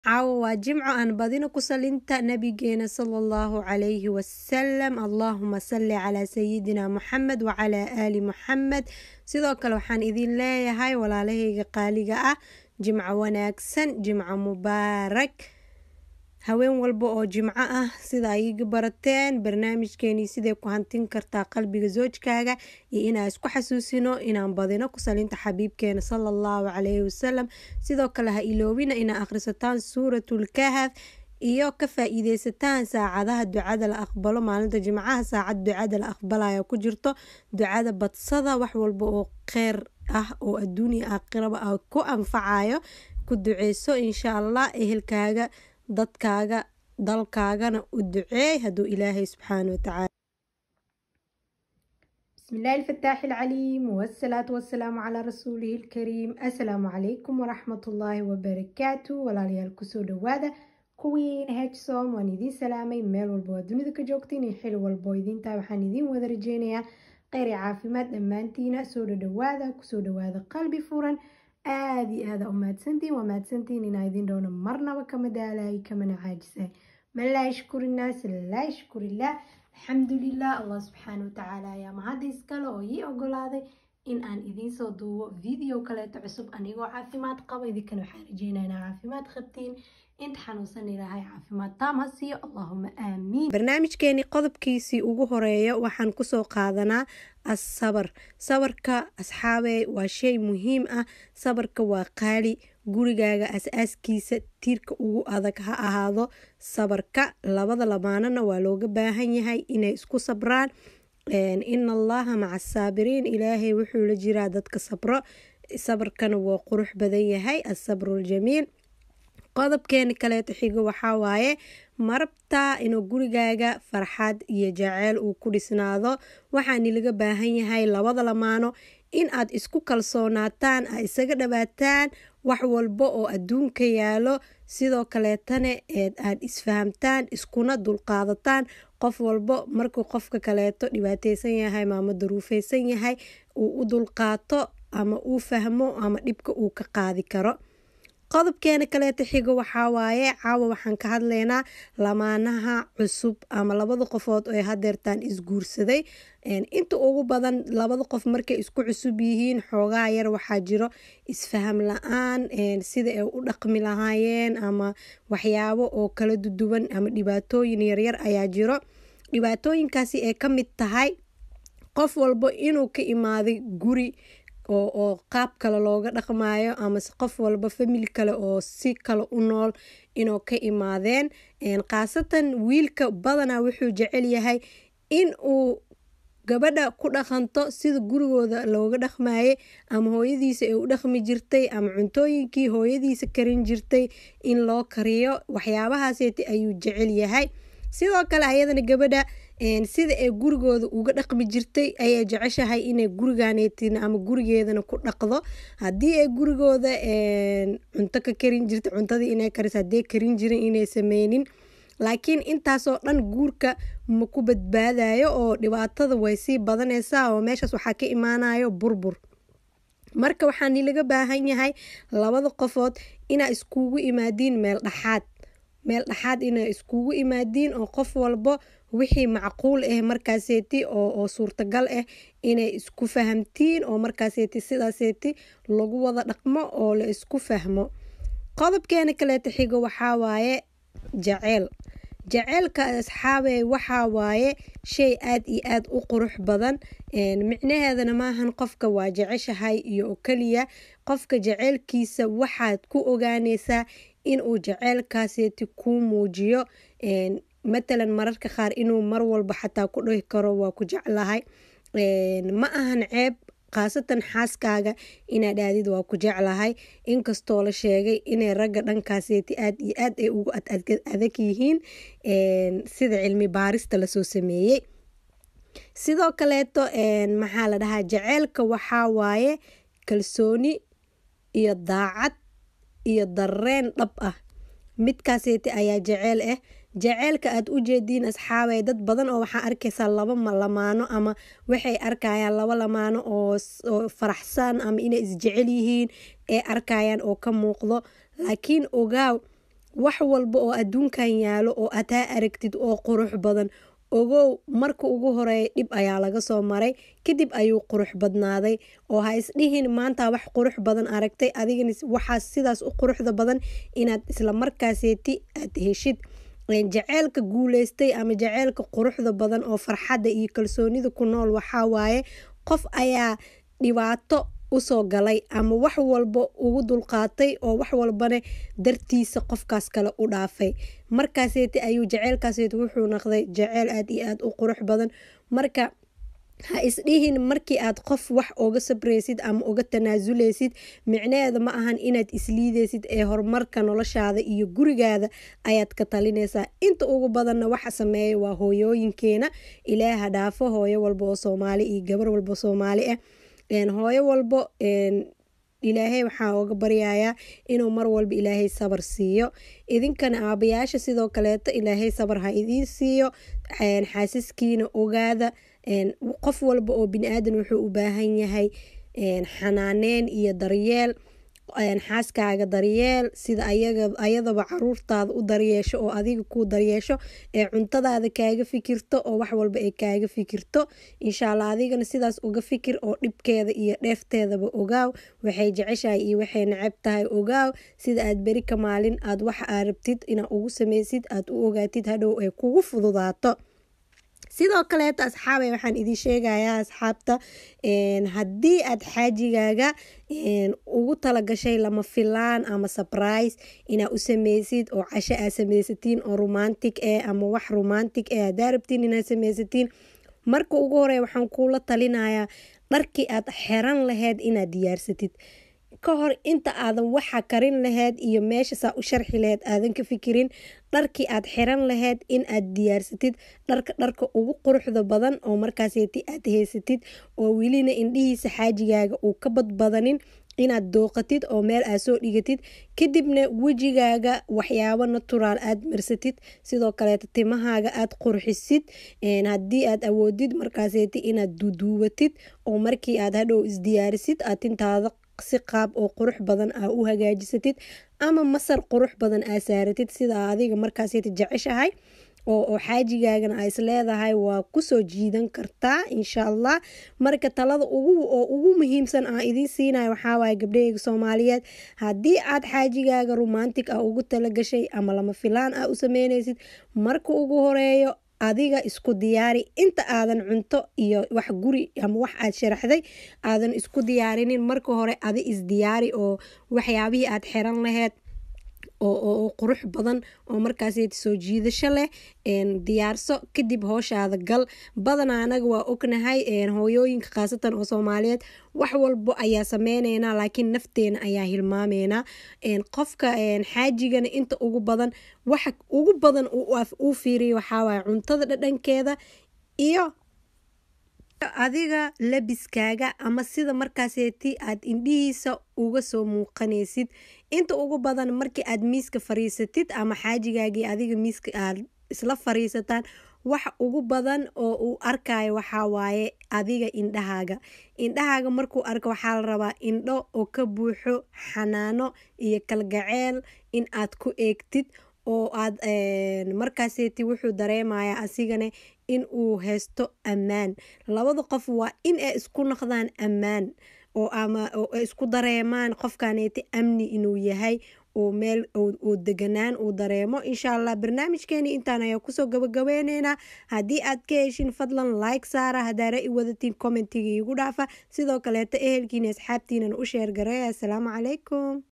caawa waa jimco aan badino ku salinta nabigeena sala allahu calayhi wasalam allaahuma salli calaa sayidina muxamed wacalaa aali muxamed sidoo kale waxaan idin leeyahay walaalahayga qaaliga ah jimco wanaagsan jimco mubaarak haween walba oo jimco ah sida ay iga barateen barnaamijkeenii siday ku hantin kartaa qalbiga zoojkaaga iyo inaan isku xasuusino inaan badino ku salinta xabiibkeena sala allahu calayhi wasalam sidoo kale ha iloobina inaa akhrisataan suuratul kahaf iyo ka faa-iideysataan saacadaha ducada la aqbalo maalinta jimcaha saacad ducada la aqbalaya ku jirto ducada badsada wax walba oo kheyr ah oo adduuniya aakhiraba ah ku anfacayo ku duceyso insha allah ehelkaaga dadkaaga dalkaagana u duceey hadduu ilaahay subxaana watacaala بسم الله الفتاح العليم والصلاة والسلام على رسوله الكريم السلام عليكم ورحمة الله وبركاته ولا ليال كسو دوادا كوين هاجسوم وان إذين سلامي ميل والبو دونيدا كجوكتين حلو والبو إذين تابحان إذين ودرجينيا غير عافمات دمانتينا سو دوادا كسو دوادا قلبي فورا aada iyo aada u mahadsantiin waa mahadsantiin inaa idin dhowna marnaba kama daalay kamana caajisay man laa yashkuri innaas laa yashkurillah alxamdulilah allah subxaana watacaala ayaa mahadda iskale oo ii ogolaaday in aan idiin soo duubo video kaleeto cusub anigoo caafimaad qaba idinkana waxaan rajeynaa inaa caafimaad qabtiin inta xanuunsan ilaahay caafimaad taam ha siiyo allahuma aamiin barnaamijkeeni qodobkiisii ugu horeeya waxaan kusoo qaadanaa asabar sabarka asxaabey waa shay muhiim ah sabarka waa qaali gurigaaga as-aaskiisa tiirka ugu adag ha ahaado sabarka labada lamaanana waa looga baahan yahay inay isku sabraan ina allaha maca asaabiriin ilaahay wuxuu la jiraa dadka sabro sabarkana waa qurux badan yahay asabruljamiil qodobkeeni kaleeto xigo waxaa waaye marabtaa inuu gurigaaga farxad iyo jaceyl uu ku dhisnaado waxaani laga baahan yahay labada lamaano in aad isku kalsoonaataan aad isaga dhawaataan wax walba oo adduunka yaalo sidoo kaleetana eed aad isfahamtaan iskuna dulqaadataan qof walbo markuu qofka kaleeto dhibaateysan yahay maama daruufeysan yahay uu u dulqaato ama uu fahmo ama dhibka uu ka qaadi karo qodobkeena kaleeta xigo waxaa waaye caawa waxaan ka hadlaynaa lamaanaha cusub ama labada qofood oo hadeertaan isguursaday inta ugu badan labada qof markay isku cusub yihiin xoogaa yar waxaa jiro isfaham la-aan sida ay u dhaqmi lahaayeen ama waxyaabo oo kala duduwan ama dhibaatooyin yaryar ayaa jiro dhibaatooyinkaasi ay ka mid tahay qof walbo inuu ka imaaday guri oo qaab kale looga dhaqmayo amase qof walba famili kale oo si kale u nool inuu ka imaadeen khaasatan wiilka badanaa wuxuu jecel yahay in uu gabadha ku dhaqanto sida gurigooda looga dhaqmayay ama hooyadiisa ay u dhaqmi jirtay ama cuntooyinkii hooyadiisa karin jirtay in loo kariyo waxyaabahaaseti ayuu jecel yahay sidoo kale ayadana gabadha sida ay gurigooda uga dhaqmi jirtay ayay jeceshahay inay guriganeetin ama gurigeedana ku dhaqdo haddii ay gurigooda cunto ka karin jirta cuntadii inay karis haddii karin jirin inay sameynin laakiin intaasoo dhan guurka ma ku badbaadayo oo dhibaatada way sii badanaysaa oo meeshaas waxaa ka imaanayo burbur marka waxaani laga baahan yahay labada qofood inaa iskugu imaadiin meel dhaxaad meel dhaxaad inay iskugu imaadiin oo qof walbo wixii macquul ah markaaseeti oo suurtagal ah inay isku fahamtiin oo markaaseeti sidaaseeti lagu wada dhaqmo oo la isku fahmo qodobkeena kaleeta xigo waxaa waaye jaceyl jaceylka asxaabey waxaa waaye shay aad iyo aad u qurux badan micnaheedana maahan qofka waa jeceshahay iyo oo keliya qofka jaceylkiisa waxaad ku ogaaneysaa inuu jaceylkaaseeti kuu muujiyo matalan mararka qaar inuu mar walba xataa ku dhihi karo waa ku jeclahay ma ahan ceeb khaasatan xaaskaaga inaad aadid waa ku jeclahay inkastoo la sheegay inay ragga dhankaaseeti aad iyo aad ay ugu adag yihiin sida cilmi baarista lasoo sameeyey sidoo kaleeto maxaa la dhahaa jaceylka waxaa waaye kalsooni iyo daacad iyo dareen dhab ah midkaaseeti ayaa jaceyl ah jaceylka aad u jeediin asxaabay dad badan oo waxaa arkaysaa laba lamaano ama waxay arkayaan laba lamaano oo faraxsan ama inay isjecel yihiin ee arkayaan oo ka muuqdo laakiin ogaaw wax walba oo adduunkan yaalo oo ataa aragtid oo qurux badan ogow marka ugu horeeya dhib ayaa laga soo maray kadib ayuu qurux badnaaday oo ha isdhihin maanta wax qurux badan aragtay adigana waxaa sidaas u quruxda badan inaad isla markaaseeti aad heshid jaceylka guuleystay ama jaceylka quruxda badan oo farxadda iyo kalsoonida ku nool waxaa waaye qof ayaa dhibaato usoo galay ama wax walba ugu dulqaatay oo wax walbana dartiisa qofkaas kale u dhaafay markaaseeti ayuu jaceylkaaseeti wuxuu noqday jaceyl aad iyo aad u qurux badan marka ha isdhihin markii aad qof wax oga sabraysid ama uga tanaasuleysid micnaheeda ma ahan inaad isliideysid ee horumarka noloshaada iyo gurigaada ayaad ka talinaysaa inta ugu badanna waxa sameeya waa hooyooyinkeena ilaaha dhaafo hooyo walba oo soomaali iyo gabar walba soomaali ah hooyo walbo ilaahay waxaa oga baryayaa inuu mar walba ilaahay sabar siiyo idinkana aabayaasha sidoo kaleeto ilaahay sabar ha idiin siiyo xaasaskiina ogaada qof walba oo bini-aadan wuxuu u baahan yahay xanaaneyn iyo daryeel xaaskaaga daryeel sida ayadaba caruurtaada u daryeesho oo adiga kuu daryeesho ee cuntadaada kaaga fikirto oo wax walba ay kaaga fikirto insha allah adigana sidaas uga fikir oo dhibkeeda iyo dheefteedaba ogaaw waxay jeceshahay iyo waxay necab tahay ogaaw sida aad beri ka maalin aad waxa aad rabtid inaad ugu sameysid aad u ogaatid hadhow ay kugu fududaato sidoo kaleeto asxaabay waxaan idin sheegayaa asxaabta haddii aad xaajigaaga ugu talagashay lama filaan ama sabrise inaad u sameysid oo casho aad sameysatiin oo romantic eh ama wax romantic eh hadaa rabtiin inaad sameysatiin marka ugu horeya waxaan kuula talinayaa dharkii aad xeran laheyd inaad diyaarsatid ka hor inta aadan waxa karin laheyd iyo meesha saa u sharxi laheyd aadan ka fikirin dharkii aad xiran laheyd in aad diyaarsatid dharka dharka ugu quruxda badan oo markaaseeti aad haysatid oo welina indhihiisa xaajigaaga uu ka badbadanin inaad dooqatid oo meel aad soo dhigatid kadibna wejigaaga waxyaabo naturaal aad marsatid sidoo kaleeta timahaaga aad qurxisid haddii aad awoodid markaaseeti inaad duuduubatid oo markii aad hadhow isdiyaarisid aad tintaada si qaab oo qurux badan aa u hagaajisatid ama masar qurux badan aa saaratid sidaa adiga markaaseta jeceshahay oo xaajigaagana aa isleedahay waa kusoo jiidan kartaa insha allah marka talada oo ugu muhiimsan aan idiin siinayo waxaawaay gabdhaheyga soomaaliyeed haddii aad xaajigaaga romantic ah ugu talagashay ama lama filaan ah u sameyneysid marka ugu horeeyo adiga isku diyaari inta aadan cunto iyo wax guri ama wax aad sharaxday aadan isku diyaarinin marka hore adi isdiyaari oo waxyaabihii aad xiran laheyd oo qurux badan oo markaaseti soo jiidasho leh diyaarso kadib hooshaada gal badana anaga waa ognahay hooyooyinka khaasatan oo soomaaliyeed wax walbo ayaa sameyneynaa laakiin nafteena ayaa hilmaameynaa qofka xaajigana inta ugu badan waxa ugu badan uu fiiriya waxaawaay cuntada dhadhankeeda iyo adiga labiskaaga ama sida markaaseeti aad indhihiisa uga soo muuqanaysid inta ugu badan markii aad miiska fariisatid ama xaajigaagii adiga miiska aad isla fariisataan waxa ugu badan oo uu arkayo waxaa waaye adiga indhahaaga indhahaaga markuu arko waxaa la rabaa indho oo ka buuxo xanaano iyo kalgaceel in aad ku eegtid oo aad markaaseeti wuxuu dareemayaa asigana in uu haysto ammaan labada qof waa in ay isku noqdaan ammaan oo ama ay isku dareemaan qofkaneeti amni inuu yahay oo meel oo deganaan uu dareemo insha allah barnaamijkeeni intaan ayaa kusoo gabagabeyneynaa haddii aad ka heshin fadlan like saara haddaa ra-i wadatiin commentiga iigu dhaafa sidoo kaleeta ehelkiina asxaabtiinan u sheergareey assalaamu calaykum